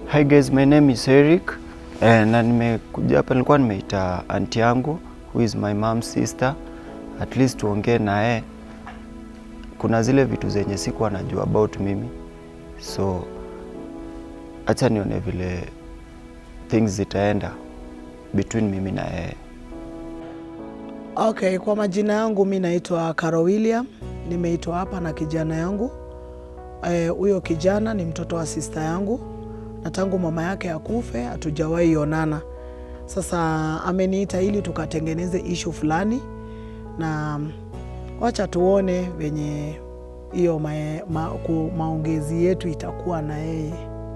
Hi guys, my name is Eric eh, na nimekuja hapa, nilikuwa nimeita anti yangu who is my mom's sister, at least tuongee naye. Kuna zile vitu zenye sikuwa najua about mimi, so acha nione vile things zitaenda between mimi na yeye. Okay, kwa majina yangu mi naitwa Caro William, nimeitwa hapa na kijana yangu. Huyo eh, kijana ni mtoto wa sista yangu, na tangu mama yake akufe hatujawahi onana. Sasa ameniita ili tukatengeneze ishu fulani, na wacha tuone venye hiyo ma, ma, ku- maongezi yetu itakuwa na yeye.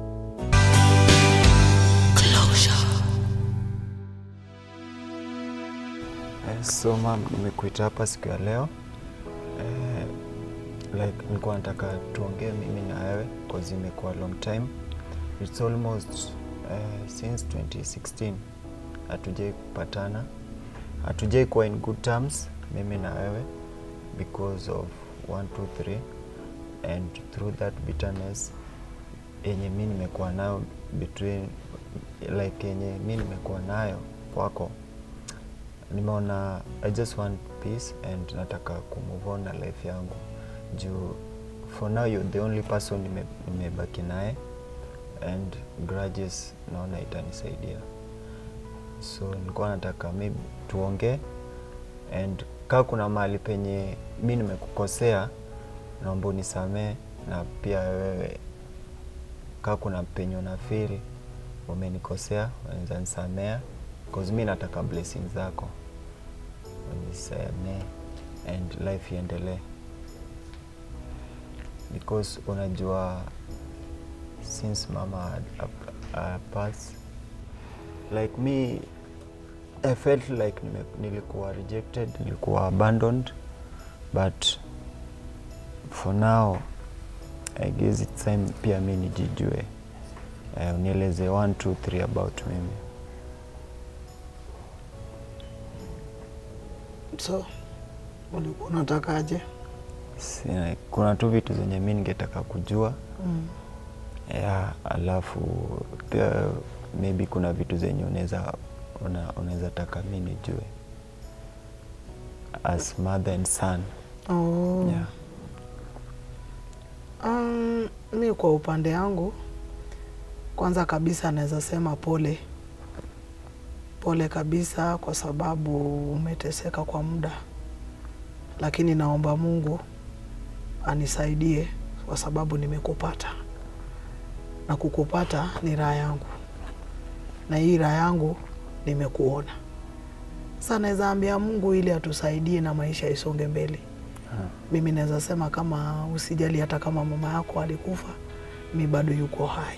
Eh, so mam, nimekuita hapa siku ya leo eh, like nilikuwa nataka tuongee mimi na wewe cause imekuwa long time. It's almost eh, since 2016 hatujai kupatana, hatujai kuwa in good terms mimi na wewe because of 1 2 3 and through that bitterness yenye mi nimekuwa nayo between like yenye mi nimekuwa nayo kwako nimeona I just want peace and nataka kumove on na life yangu juu for now you're the only person nime- nimebaki naye and grudges naona itanisaidia so nilikuwa nataka maybe tuongee and kaa kuna mahali penye mi nimekukosea naomba unisamee na pia wewe kaa kuna penye una feel umenikosea unaweza nisamea cause mi nataka blessing zako unisamee and life iendelee because unajua since mama had a, a pass like me I felt like nime, nilikuwa rejected nilikuwa abandoned but for now I guess it's time pia mi nijijue uh, unieleze 1 2 3 about mimi So ulikuwa unatakaje? Sina, kuna tu vitu zenye mi ningetaka kujua Mm. ya alafu pia maybe kuna vitu zenye unaweza una, unaweza taka mi nijue as mother and son Oh. yeah. Um, mi kwa upande yangu kwanza kabisa naweza sema pole pole kabisa, kwa sababu umeteseka kwa muda, lakini naomba Mungu anisaidie kwa sababu nimekupata, na kukupata ni raha yangu, na hii raha yangu nimekuona. Sasa naweza ambia Mungu ili atusaidie na maisha isonge mbele. Mimi naweza sema kama usijali, hata kama mama yako alikufa, mi bado yuko hai.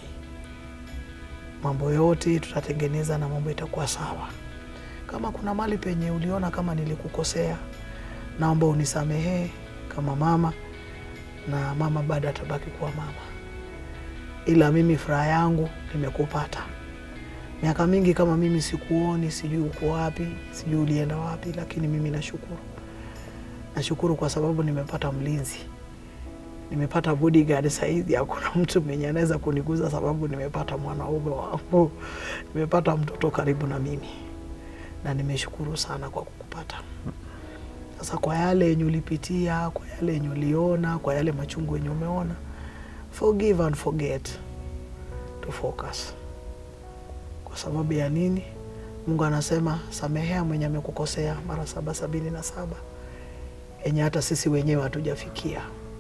Mambo yote tutatengeneza na mambo itakuwa sawa. Kama kuna mali penye uliona kama nilikukosea, naomba unisamehee kama mama, na mama bado atabaki kuwa mama, ila mimi furaha yangu nimekupata. Miaka mingi kama mimi sikuoni, sijui uko wapi, sijui ulienda wapi, lakini mimi nashukuru nashukuru kwa sababu nimepata mlinzi, nimepata bodyguard. Saizi hakuna mtu mwenye anaweza kuniguza sababu nimepata mwanaume wangu, nimepata mtoto karibu na mimi, na nimeshukuru sana kwa kukupata. Sasa kwa yale yenye ulipitia, kwa yale yenye uliona, kwa yale machungu yenye umeona, forgive and forget to focus. Kwa sababu ya nini? Mungu anasema samehea mwenye amekukosea mara saba sabini na saba yenye hata sisi wenyewe hatujafikia.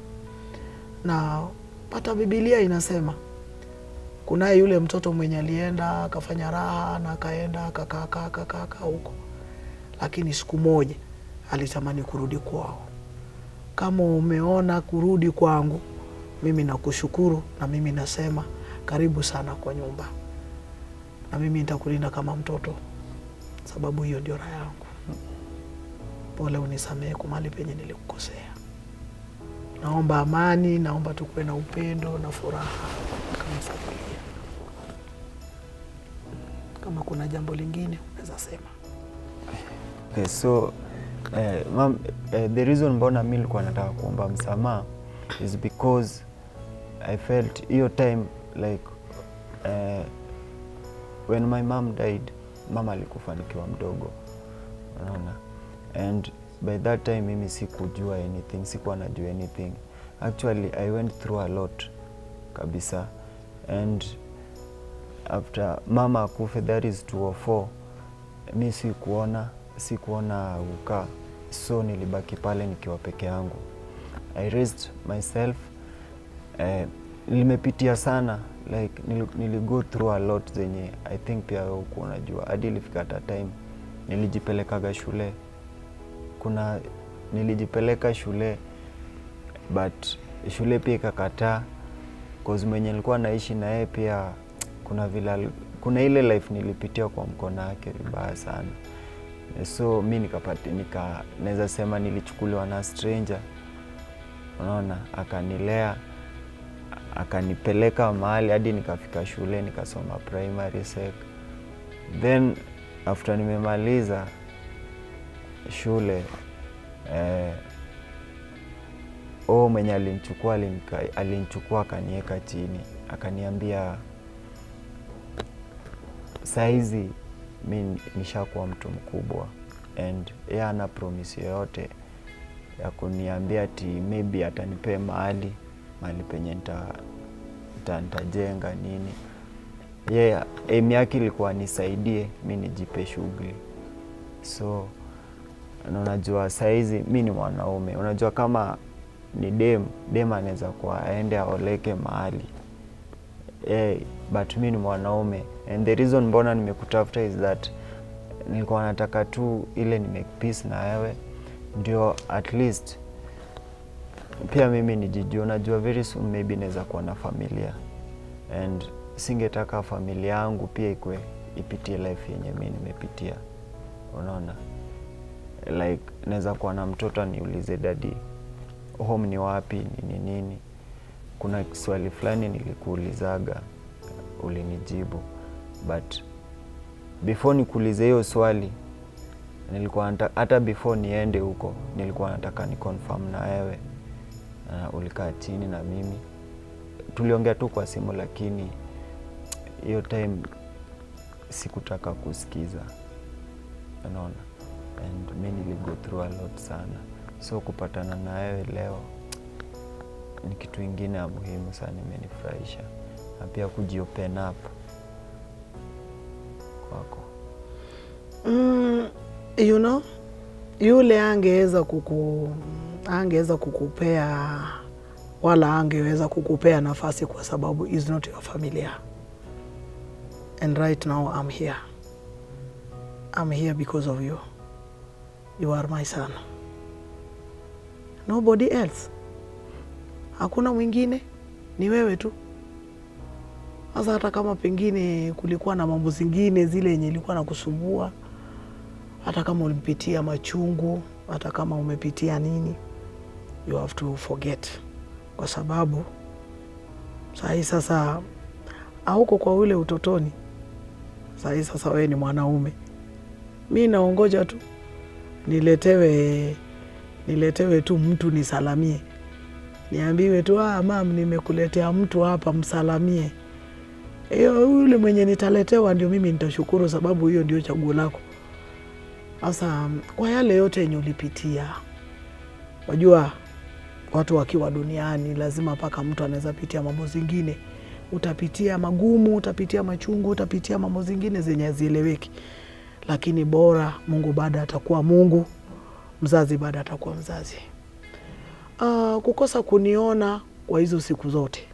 Na hata Bibilia inasema kunaye yule mtoto mwenye alienda akafanya raha na akaenda akakaa kaa akakaa kaa huko, lakini siku moja alitamani kurudi kwao. Kama umeona kurudi kwangu, mimi nakushukuru, na mimi nasema karibu sana kwa nyumba, na mimi nitakulinda kama mtoto, sababu hiyo ndio raha yangu. Pole, unisamehe kwa mahali penye nilikukosea. Naomba amani, naomba tukuwe na upendo na furaha kama familia. Kama kuna jambo lingine unaweza sema. Okay, so eh, mam, eh, the reason mbona mi nilikuwa nataka kuomba msamaha is because I felt hiyo time like eh, when my mom died mama alikufa nikiwa mdogo unaona and by that time mimi sikujua anything sikuwa najua anything actually i went through a lot kabisa and after mama akufe that is 204 mi sikuona sikuona ukaa so nilibaki pale nikiwa peke yangu i raised myself eh, limepitia sana like nili, nili go through a lot zenye i think pia wewe huku unajua hadi ilifika hata time nilijipelekaga shule kuna nilijipeleka shule but shule pia ikakataa cause mwenye nilikuwa naishi na yeye pia kuna vile ali- kuna ile life nilipitia kwa mkono wake vibaya sana so mi nikapati nika naweza sema nilichukuliwa na stranger unaona akanilea akanipeleka mahali hadi nikafika shule nikasoma primary sec then after nimemaliza shule eh, o mwenye alinichukua alinika- alinichukua akaniweka chini akaniambia saizi mi nishakuwa mtu mkubwa and yeye ana promise yoyote ya kuniambia ati maybe atanipea mahali mahali penye nita- nita- nitajenga nini yeye yeah, aim yake ilikuwa nisaidie mi nijipe shughuli so na unajua saizi mi ni mwanaume unajua kama ni dem dem anaweza kuwa aende aoleke mahali hey, but mi ni mwanaume and the reason mbona nimekutafuta is that nilikuwa nataka tu ile ni make peace na wewe ndio at least pia mimi nijijua unajua very soon maybe naweza kuwa na familia and singetaka familia yangu pia ikwe ipitie life yenye mi nimepitia unaona like naweza kuwa na mtoto niulize dadi home ni wapi nini nini kuna swali fulani nilikuulizaga ulinijibu but before nikuulize hiyo swali nilikuwa nata- hata before niende huko nilikuwa nataka ni confirm na wewe uh, ulikaa chini na mimi tuliongea tu kwa simu lakini hiyo time sikutaka kusikiza unaona and mi niligo through a lot sana so kupatana na wewe leo ni kitu ingine ya muhimu sana imenifurahisha na pia kujiopen up kwako Mm, you know, yule angeweza kuku angeweza kukupea wala angeweza kukupea nafasi kwa sababu is not your familia and right now I'm here I'm here because of you you are my son nobody else hakuna mwingine ni wewe tu sasa hata kama pengine kulikuwa na mambo zingine zile yenye ilikuwa na kusumbua hata kama ulipitia machungu, hata kama umepitia nini, you have to forget, kwa sababu sahii sasa hauko kwa ule utotoni. Sahii sasa wewe ni mwanaume. Mi naongoja tu niletewe, niletewe tu mtu nisalamie, niambiwe tu ah, mam, nimekuletea mtu hapa, msalamie. Hiyo yule mwenye nitaletewa ndio mimi nitashukuru, sababu hiyo ndio chaguo lako. Sasa kwa yale yote yenye ulipitia, wajua watu wakiwa duniani lazima mpaka mtu anaweza pitia mambo zingine. Utapitia magumu, utapitia machungu, utapitia mambo zingine zenye hazieleweki, lakini bora Mungu bado atakuwa Mungu, mzazi bado atakuwa mzazi. Uh, kukosa kuniona kwa hizo siku zote,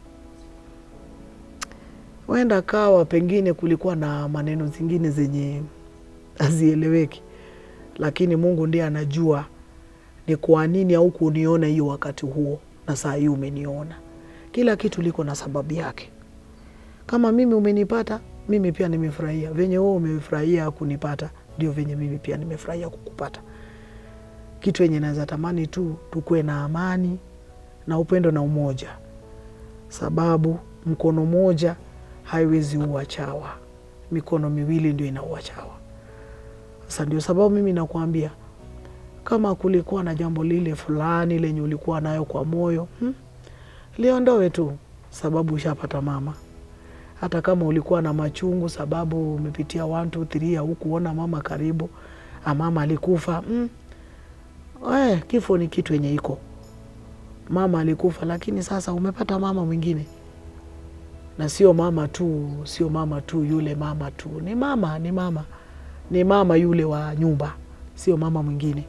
huenda kawa pengine kulikuwa na maneno zingine zenye hazieleweki lakini Mungu ndiye anajua ni kwa nini au kuniona hiyo wakati huo na saa hii umeniona. Kila kitu liko na sababu yake. Kama mimi umenipata, mimi pia nimefurahia. Venye wewe umefurahia kunipata, ndio venye mimi pia nimefurahia kukupata. Kitu yenye naweza tamani tu tukuwe na amani na upendo na umoja, sababu mkono moja haiwezi ua chawa, mikono miwili ndio inaua chawa. Sasa ndio sababu mimi nakwambia kama kulikuwa na jambo lile fulani lenye ulikuwa nayo kwa moyo hmm, liondoe tu, sababu ushapata mama. hata kama ulikuwa na machungu sababu umepitia 1 2 3 ya hukuona mama karibu, a mama alikufa mm. Eh, kifo ni kitu yenye iko mama alikufa, lakini sasa umepata mama mwingine, na sio mama tu, sio mama tu yule mama tu, ni mama, ni mama, ni mama yule wa nyumba, sio mama mwingine.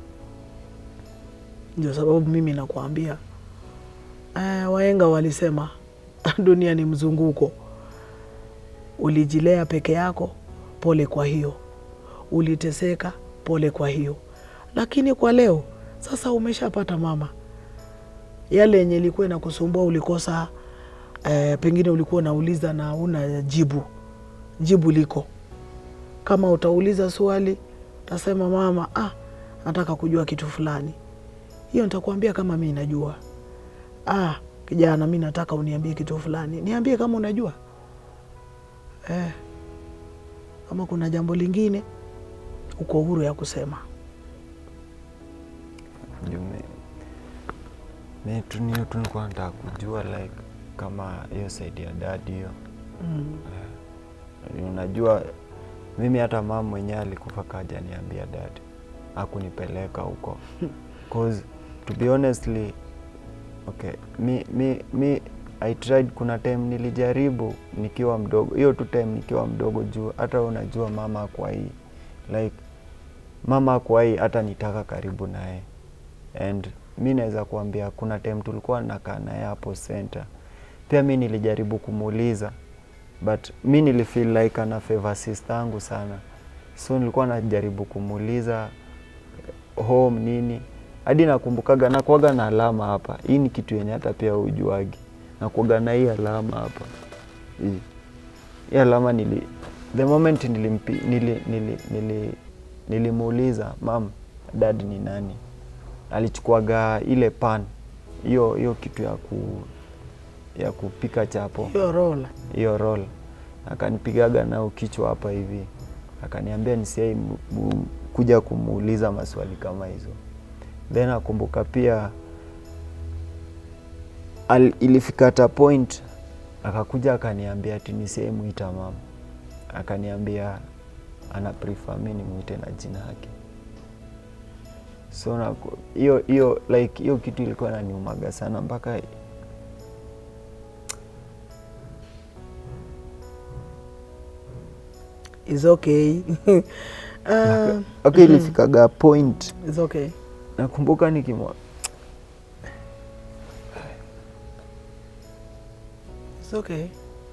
Ndio sababu mimi nakuambia eh, wahenga walisema dunia ni mzunguko. Ulijilea peke yako, pole kwa hiyo. Uliteseka, pole kwa hiyo. Lakini kwa leo sasa umeshapata mama, yale yenye ilikuwa inakusumbua ulikosa, eh, pengine ulikuwa unauliza na una jibu, jibu liko. Kama utauliza swali utasema mama, ah, nataka kujua kitu fulani, hiyo nitakuambia kama mi najua. Ah, kijana, mi nataka uniambie kitu fulani, niambie kama unajua eh. Kama kuna jambo lingine uko huru ya kusema. Juu mi- mi tu niyo tu nilikuwa nataka kujua like kama hiyo saidi ya dadi hiyo Mm. Eh, unajua mimi hata mama mwenyewe alikufa kaja niambia dadi akunipeleka huko cause to be honestly okay mi, mi, mi I tried kuna time nilijaribu nikiwa mdogo hiyo tu time nikiwa mdogo juu hata unajua mama kwa hii like mama kwa hii hata nitaka karibu naye and mi naweza kuambia kuna time tulikuwa nakaa naye hapo center pia mi nilijaribu kumuuliza but mi nilifeel like ana favor sister yangu sana so nilikuwa najaribu kumuuliza eh, home nini hadi nakumbukaga nakuaga na alama hapa hii ni kitu yenye hata pia ujuagi nakuaga na hii alama hapa hii hii alama nili the moment nilimpi, nili, nili, nili, nilimuuliza mam dad ni nani alichukuaga ile pan hiyo hiyo kitu ya ku ya kupika chapo Hiyo rola hiyo roll akanipigaga nao kichwa hapa hivi akaniambia nisiai mu- mu- kuja kumuuliza maswali kama hizo then akumbuka pia al, ilifika hata point akakuja akaniambia ati nisiai mwita mama akaniambia ana prefer mi nimwite na jina yake so naku- hiyo hiyo like hiyo kitu ilikuwa naniumaga sana mpaka is okay. uh, okay ilifikaga point is okay. nakumbuka nikimwa It's okay.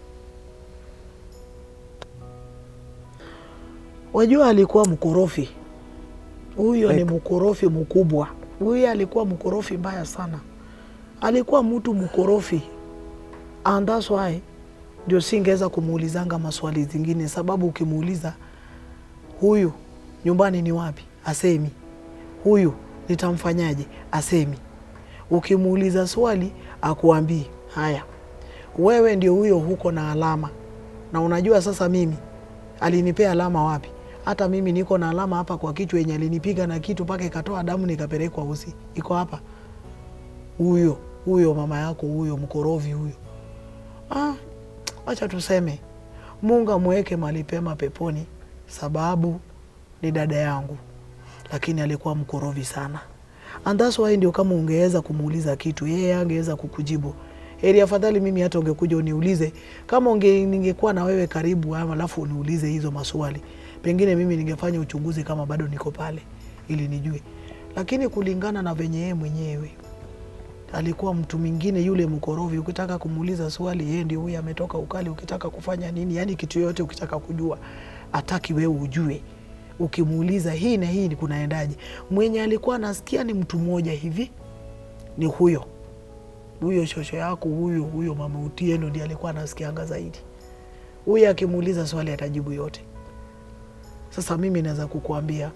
Wajua alikuwa mkorofi huyo, ni Like- mkorofi mkubwa huyo, alikuwa mkorofi mbaya sana, alikuwa mtu mkorofi, and that's why ndio singeweza kumuulizanga maswali zingine, sababu ukimuuliza huyu nyumbani ni wapi, asemi. Huyu nitamfanyaje, asemi. Ukimuuliza swali akuambii haya, wewe ndio huyo, huko na alama. Na unajua sasa, mimi alinipea alama wapi? Hata mimi niko na alama hapa kwa kichwa yenye alinipiga na kitu mpaka ikatoa damu nikapelekwa usi, iko hapa. Huyo huyo mama yako huyo mkorovi huyo. Ah, wacha tuseme Mungu amweke mahali pema peponi, sababu ni dada yangu, lakini alikuwa mkorovi sana, and that's why ndio kama ungeweza kumuuliza kitu yeye angeweza kukujibu. Heri afadhali mimi hata ungekuja uniulize kama unge, ningekuwa na wewe karibu, ama alafu uniulize hizo maswali, pengine mimi ningefanya uchunguzi kama bado niko pale ili nijue, lakini kulingana na venye yeye mwenyewe alikuwa mtu mwingine yule mkorovi. Ukitaka kumuuliza swali, yeye ndio huyu ametoka ukali. Ukitaka kufanya nini, yani kitu yoyote ukitaka kujua, ataki wewe ujue. Ukimuuliza hii na hii ni kunaendaje, mwenye alikuwa anasikia ni mtu mmoja hivi, ni huyo huyo shosho yako huyo huyo mama Utieno ndiye alikuwa anasikianga zaidi. Huyo akimuuliza swali atajibu yote. Sasa mimi naweza kukuambia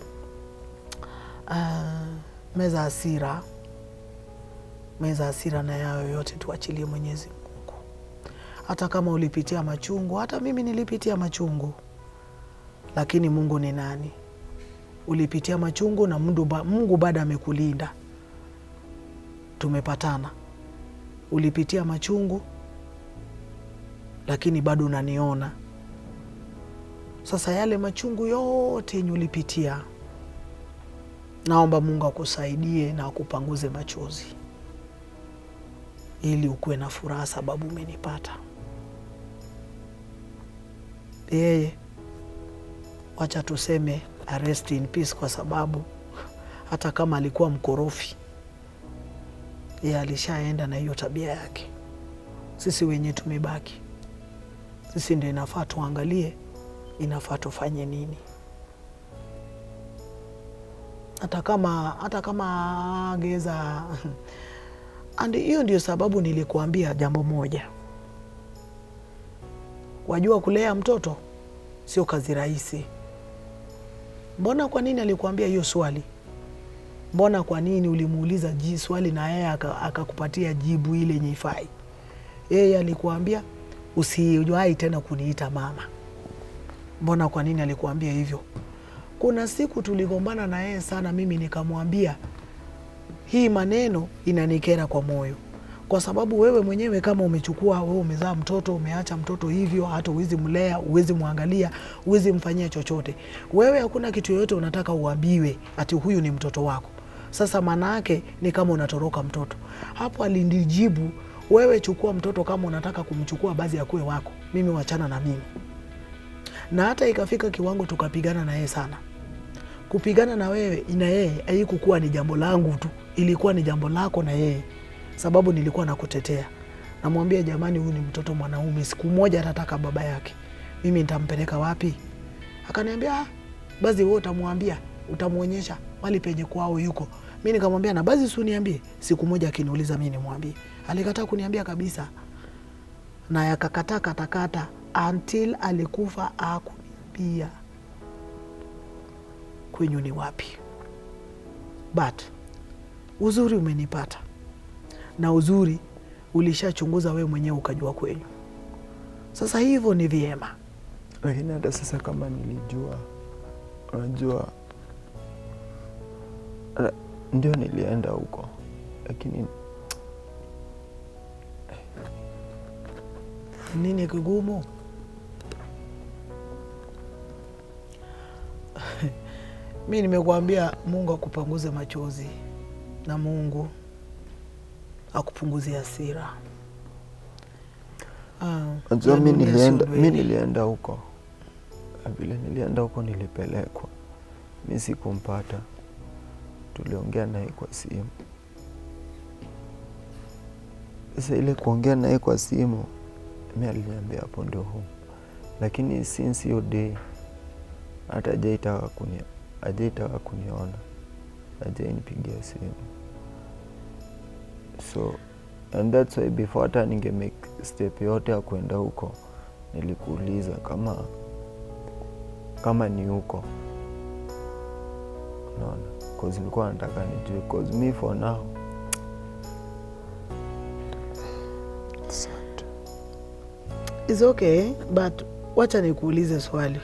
ah, meza hasira meza hasira na yayo yote tuachilie Mwenyezi Mungu. Hata kama ulipitia machungu, hata mimi nilipitia machungu, lakini Mungu ni nani? Ulipitia machungu na Mungu, ba, Mungu bado amekulinda, tumepatana. Ulipitia machungu lakini bado unaniona. Sasa yale machungu yote yenye ulipitia, naomba Mungu akusaidie na akupanguze machozi ili ukuwe na furaha, sababu umenipata. Yeye wacha tuseme rest in peace, kwa sababu hata kama alikuwa mkorofi, yeye alishaenda na hiyo tabia yake. Sisi wenye tumebaki, sisi ndio inafaa tuangalie, inafaa tufanye nini, hata kama hata kama geza and hiyo ndio sababu nilikuambia jambo moja. Wajua, kulea mtoto sio kazi rahisi. Mbona, kwa nini alikuambia hiyo swali? Mbona, kwa nini ulimuuliza ji swali na yeye akakupatia jibu ile yenye ifai? Yeye alikuambia usiwahi tena kuniita mama. Mbona, kwa nini alikuambia hivyo? Kuna siku tuligombana na yeye sana, mimi nikamwambia hii maneno inanikera kwa moyo, kwa sababu wewe mwenyewe kama umechukua wewe, umezaa mtoto, umeacha mtoto hivyo, hata uwezi mlea, uwezi mwangalia, uwezi mfanyia chochote. Wewe hakuna kitu yoyote unataka uambiwe ati huyu ni mtoto wako. Sasa maana yake ni kama unatoroka mtoto. Hapo alinijibu, wewe chukua mtoto kama unataka kumchukua, basi akuwe wako, mimi wachana na mimi. Na hata ikafika kiwango tukapigana na yeye sana kupigana na wewe na yeye haikukuwa ni jambo langu tu, ilikuwa ni jambo lako na yeye, sababu nilikuwa nakutetea. Namwambia jamani, huyu ni mtoto mwanaume, siku moja atataka baba yake, mimi nitampeleka wapi? Akaniambia ah, basi wewe utamwambia, utamwonyesha mali penye kwao yuko. Mi nikamwambia na basi usiniambie, siku moja akiniuliza mi nimwambie. Alikataa kuniambia kabisa, na yakakataa katakata until alikufa akuniambia kwenyu ni wapi. But uzuri umenipata, na uzuri ulishachunguza wewe mwenyewe ukajua kwenyu. Sasa hivyo ni vyema. Lakini hata sasa kama nilijua, unajua la- ndio nilienda huko, lakini Nini kigumu? Mi nimekuambia Mungu akupanguze machozi na Mungu akupunguzie hasira. Ah, unajua ya mi dunia nilienda, sio mi ndwele. nilienda huko, Na vile nilienda huko nilipelekwa, mi sikumpata, tuliongea naye kwa simu. Sasa ile kuongea naye kwa simu, mi aliniambia hapo ndio home, lakini since hiyo day hata hajaitaka kuni hajaitaka kuniona, hajainipigia simu so and that's why before hata ninge make step yote ya kwenda huko nilikuuliza kama kama ni huko unaona cause nilikuwa nataka nijue cause me for now Asante. It's okay, but wacha nikuulize swali.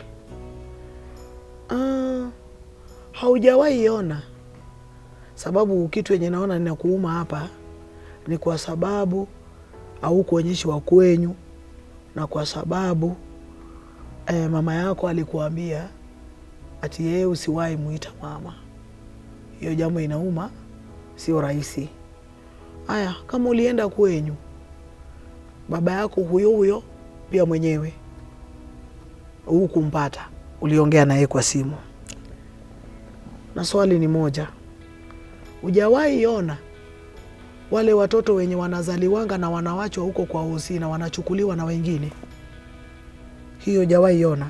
Ah, haujawahi iona sababu kitu yenye naona ninakuuma hapa ni kwa sababu haukuonyeshi wa kwenyu na kwa sababu eh, mama yako alikuambia ati yeye usiwahi muita mama. Hiyo jambo inauma, sio rahisi. Haya, kama ulienda kwenyu, baba yako huyo huyo pia mwenyewe hukumpata, uliongea naye kwa simu, na swali ni moja, hujawahi ona wale watoto wenye wanazaliwanga na wanawachwa huko kwa hosi na wanachukuliwa na wengine? Hiyo hujawahi ona?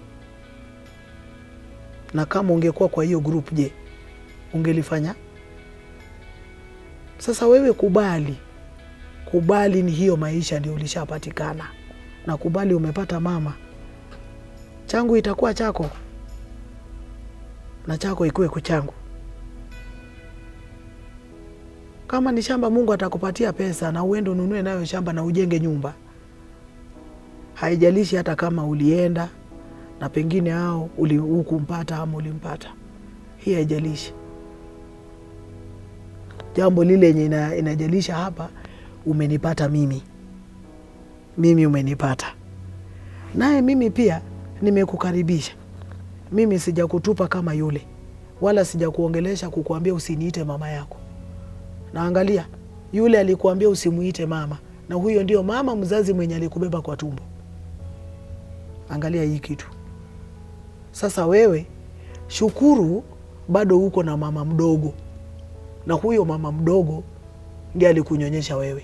Na kama ungekuwa kwa hiyo group, je, ungelifanya? Sasa wewe kubali, kubali ni hiyo maisha ndio ulishapatikana, na kubali umepata mama. Changu itakuwa chako na chako ikuwe kuchangu. Kama ni shamba, Mungu atakupatia pesa na uende ununue nayo shamba na ujenge nyumba. Haijalishi hata kama ulienda na pengine hao uli- hukumpata ama ulimpata, hii haijalishi. Jambo lile yenye ina- inajalisha hapa, umenipata mimi, mimi umenipata. naye mimi pia nimekukaribisha. Mimi sijakutupa kama yule, wala sijakuongelesha kukuambia usiniite mama yako. Na angalia, yule alikuambia usimuite mama, na huyo ndio mama mzazi mwenye alikubeba kwa tumbo. Angalia hii kitu sasa. Wewe shukuru, bado uko na mama mdogo, na huyo mama mdogo ndiye alikunyonyesha wewe.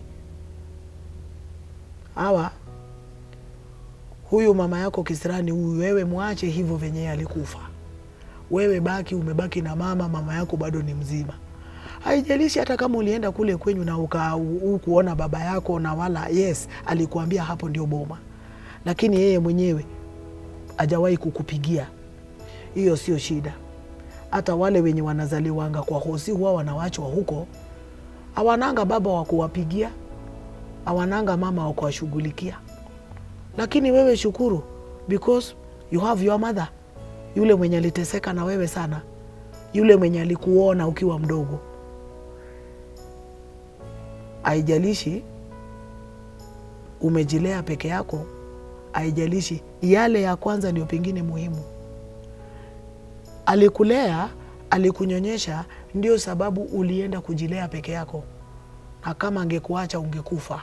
Hawa huyu mama yako kisirani huyu, wewe mwache hivyo venye alikufa. Wewe baki, umebaki na mama, mama yako bado ni mzima. Haijalishi hata kama ulienda kule kwenyu na ukuona baba yako na wala, yes, alikuambia hapo ndio boma, lakini yeye mwenyewe hajawahi kukupigia. Hiyo sio shida. Hata wale wenye wanazaliwanga kwa hosi huwa wanawachwa huko, hawananga baba wa kuwapigia, hawananga mama wa kuwashughulikia. Lakini wewe shukuru, because you have your mother, yule mwenye aliteseka na wewe sana, yule mwenye alikuona ukiwa mdogo. Haijalishi umejilea peke yako, haijalishi yale ya kwanza ndio pengine muhimu. Alikulea, alikunyonyesha, ndio sababu ulienda kujilea peke yako, na kama angekuacha ungekufa.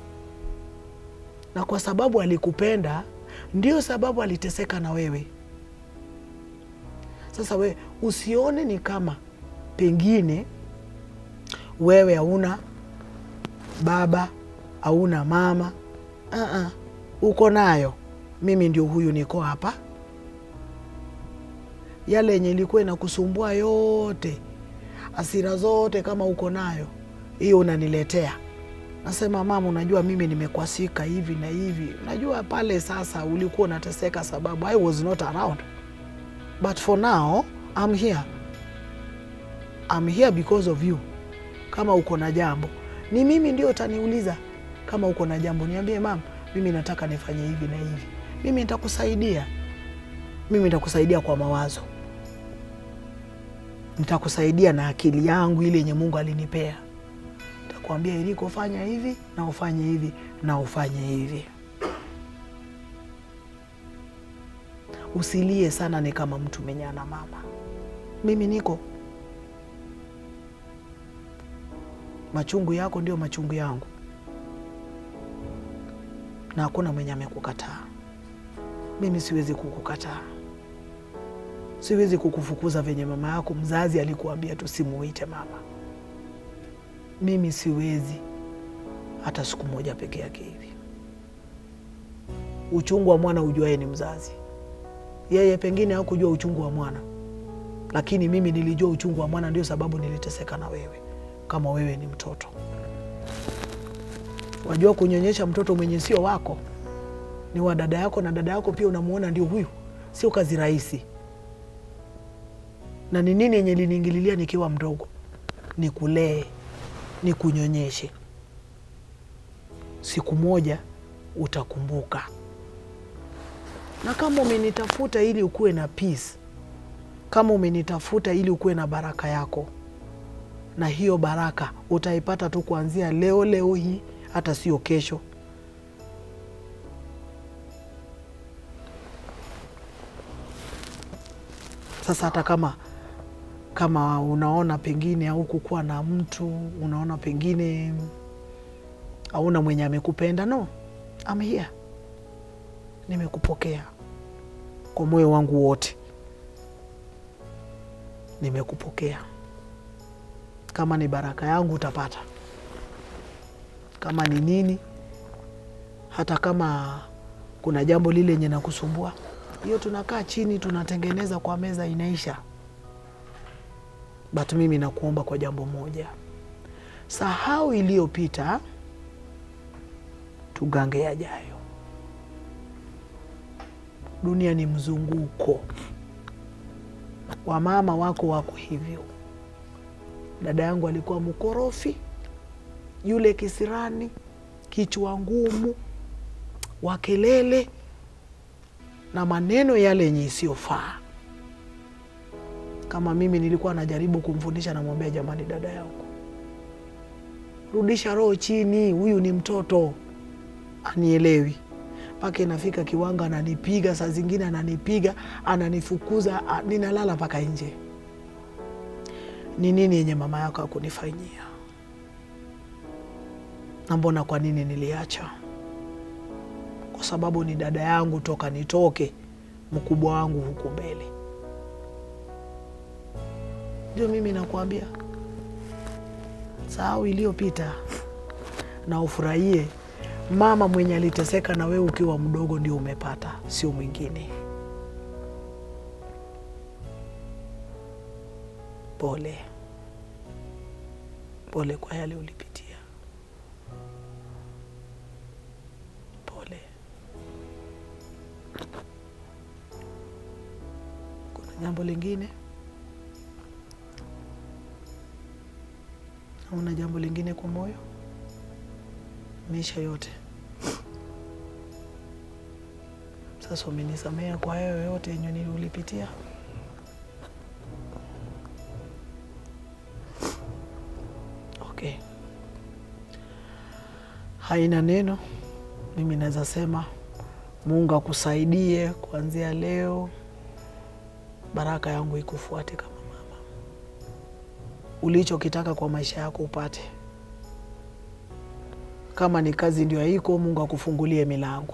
Na kwa sababu alikupenda, ndio sababu aliteseka na wewe. Sasa we usione ni kama pengine wewe hauna baba, hauna mama. Uh-uh. Uko nayo. Mimi ndio huyu, niko hapa. Yale yenye ilikuwa inakusumbua yote, hasira zote, kama uko nayo hiyo, unaniletea nasema, mama, unajua mimi nimekwasika hivi na hivi. Unajua pale sasa ulikuwa unateseka sababu I was not around, but for now I'm here. I'm here because of you. Kama uko na jambo, ni mimi ndio utaniuliza. Kama uko na jambo, niambie mama, mimi nataka nifanye hivi na hivi. Mimi nitakusaidia, mimi nitakusaidia kwa mawazo, nitakusaidia na akili yangu ile yenye Mungu alinipea. Nitakwambia iliko, fanya hivi na ufanye hivi na ufanye hivi. Usilie sana, ni kama mtu mwenye ana mama. Mimi niko machungu yako ndio machungu yangu, na hakuna mwenye amekukataa. Mimi siwezi kukukataa, siwezi kukufukuza venye mama yako mzazi alikuambia tusimuite mama. Mimi siwezi hata siku moja peke yake hivi. Uchungu wa mwana ujuaye ni mzazi. Yeye pengine hakujua uchungu wa mwana, lakini mimi nilijua uchungu wa mwana, ndio sababu niliteseka na wewe kama wewe ni mtoto. Wajua kunyonyesha mtoto mwenye sio wako, ni wa dada yako, na dada yako pia unamwona ndio huyu, sio kazi rahisi. Na ni nini yenye liniingililia nikiwa mdogo? Ni kulee, ni kunyonyeshe. Siku moja utakumbuka, na kama umenitafuta ili ukuwe na peace, kama umenitafuta ili ukuwe na baraka yako na hiyo baraka utaipata tu kuanzia leo leo hii, hata sio kesho. Sasa hata kama kama unaona pengine haukukuwa na mtu, unaona pengine hauna mwenye amekupenda, no, I'm here, nimekupokea kwa moyo wangu wote, nimekupokea kama ni baraka yangu utapata, kama ni nini, hata kama kuna jambo lile lenye nakusumbua, hiyo tunakaa chini tunatengeneza kwa meza, inaisha. But mimi nakuomba kwa jambo moja, sahau iliyopita, tugange yajayo. Dunia ni mzunguko, wamama wako wako hivyo Dada yangu alikuwa mkorofi, yule kisirani, kichwa ngumu, wa kelele na maneno yale yenye isiyofaa. Kama mimi nilikuwa najaribu kumfundisha, namwambia jamani, dada yangu, rudisha roho chini, huyu ni mtoto, anielewi. mpaka inafika kiwango ananipiga, saa zingine ananipiga, ananifukuza, a- ninalala mpaka nje. Ni nini yenye mama yako akunifanyia? Na mbona kwa nini niliacha? Kwa sababu ni dada yangu toka nitoke, mkubwa wangu huku mbele. Ndio mimi nakwambia, sahau iliyopita na ufurahie mama mwenye aliteseka na wewe ukiwa mdogo, ndio umepata, sio mwingine. Pole pole kwa yale ulipitia, pole. Kuna jambo lingine? Una jambo lingine kwa moyo? Maisha yote sasa, umenisamea kwa hayo yote yenye niliulipitia? Okay, haina neno. Mimi naweza sema Mungu akusaidie kuanzia leo, baraka yangu ikufuate kama mama, ulichokitaka kwa maisha yako upate. Kama ni kazi ndio haiko, Mungu akufungulie milango.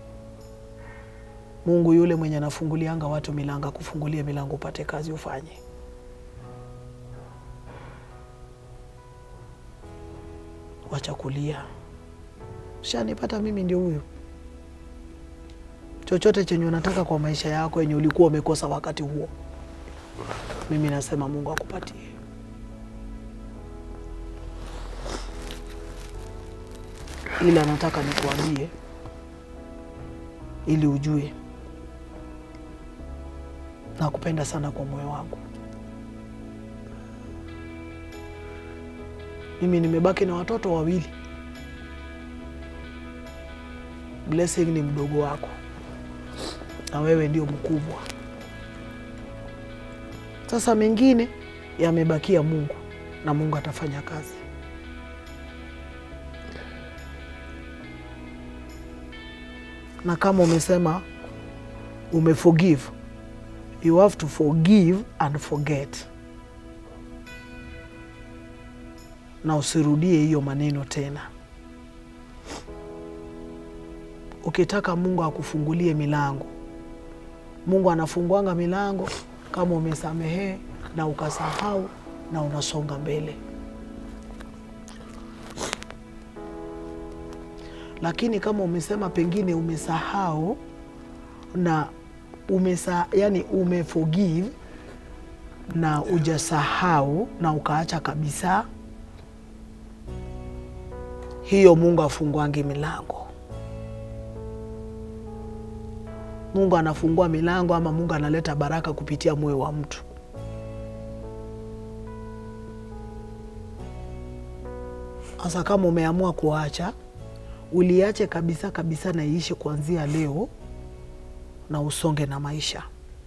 Mungu yule mwenye anafungulianga watu milango akufungulie milango upate kazi ufanye. Wacha kulia, shanipata mimi ndio huyu. Chochote chenye unataka kwa maisha yako yenye ulikuwa umekosa wakati huo, mimi nasema Mungu akupatie. Ila nataka nikuambie ili ujue nakupenda sana kwa moyo wangu. Mimi nimebaki na watoto wawili. Blessing ni mdogo wako na wewe ndio mkubwa. Sasa mengine yamebakia Mungu na Mungu atafanya kazi. Na kama umesema umeforgive, you have to forgive and forget, na usirudie hiyo maneno tena. Ukitaka Mungu akufungulie milango, Mungu anafunguanga milango kama umesamehee na ukasahau na unasonga mbele. Lakini kama umesema pengine umesahau na umesa, yani umeforgive na ujasahau na ukaacha kabisa, hiyo Mungu afunguangi milango. Mungu anafungua milango ama Mungu analeta baraka kupitia moyo wa mtu. Sasa kama umeamua kuacha, uliache kabisa kabisa na iishe kuanzia leo na usonge na maisha,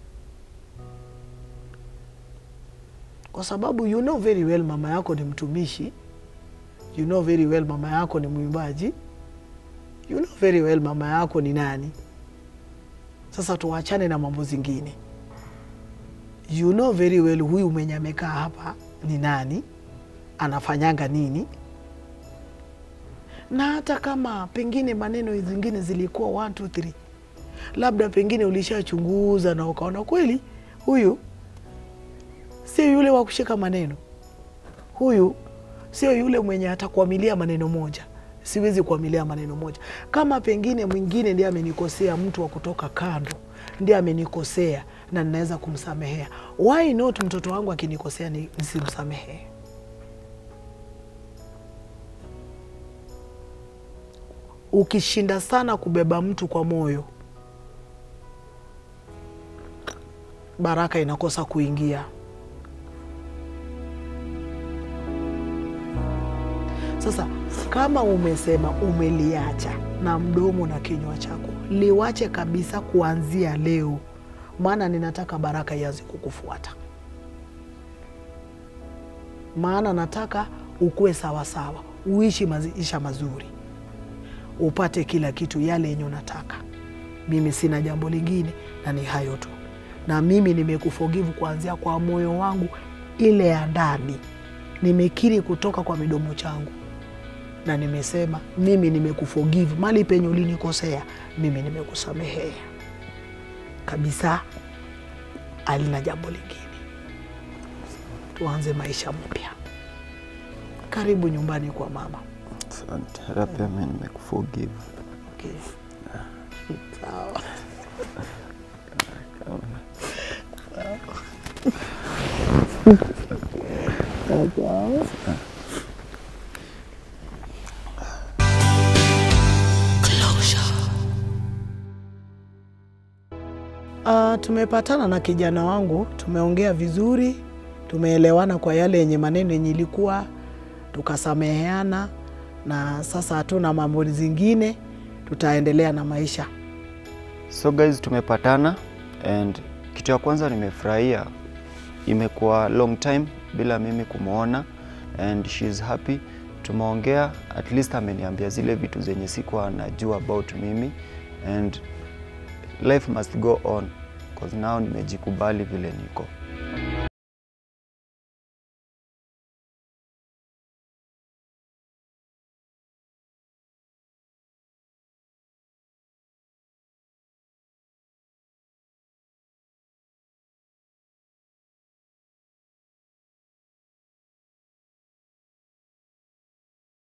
kwa sababu you know very well mama yako ni mtumishi, you know very well mama yako ni mwimbaji, you know very well mama yako ni nani. Sasa tuachane na mambo zingine. You know very well huyu mwenye amekaa hapa ni nani, anafanyanga nini, na hata kama pengine maneno zingine zilikuwa one, two, three, labda pengine ulishachunguza na ukaona kweli huyu sio yule wa kushika maneno, huyu sio yule mwenye atakuamilia maneno moja siwezi kuamilia maneno moja. Kama pengine mwingine ndiye amenikosea, mtu wa kutoka kando ndiye amenikosea na ninaweza kumsamehea, why not mtoto wangu akinikosea ni- nisimsamehee? Ukishinda sana kubeba mtu kwa moyo, baraka inakosa kuingia. Sasa kama umesema umeliacha na mdomo na kinywa chako, liwache kabisa kuanzia leo, maana ninataka baraka ianze kukufuata, maana nataka ukuwe sawasawa, uishi maisha mazuri. upate kila kitu yale yenye unataka. Mimi sina jambo lingine na ni hayo tu, na mimi nimekuforgive kuanzia kwa moyo wangu ile ya ndani, nimekiri kutoka kwa midomo changu na nimesema mimi nimekuforgive mali penye ulinikosea, mimi nimekusamehea kabisa, alina jambo lingine. Tuanze maisha mpya. Karibu nyumbani kwa mama. Asante. Hata pia mimi nimekuforgive. Okay. Sawa. Uh, tumepatana na kijana wangu, tumeongea vizuri, tumeelewana kwa yale yenye maneno yenye ilikuwa, tukasameheana, na sasa hatuna mambo zingine, tutaendelea na maisha. So guys, tumepatana and kitu ya kwanza nimefurahia, imekuwa long time bila mimi kumwona and she is happy. Tumeongea, at least ameniambia zile vitu zenye sikuwa najua about mimi and life must go on cause now nimejikubali vile niko.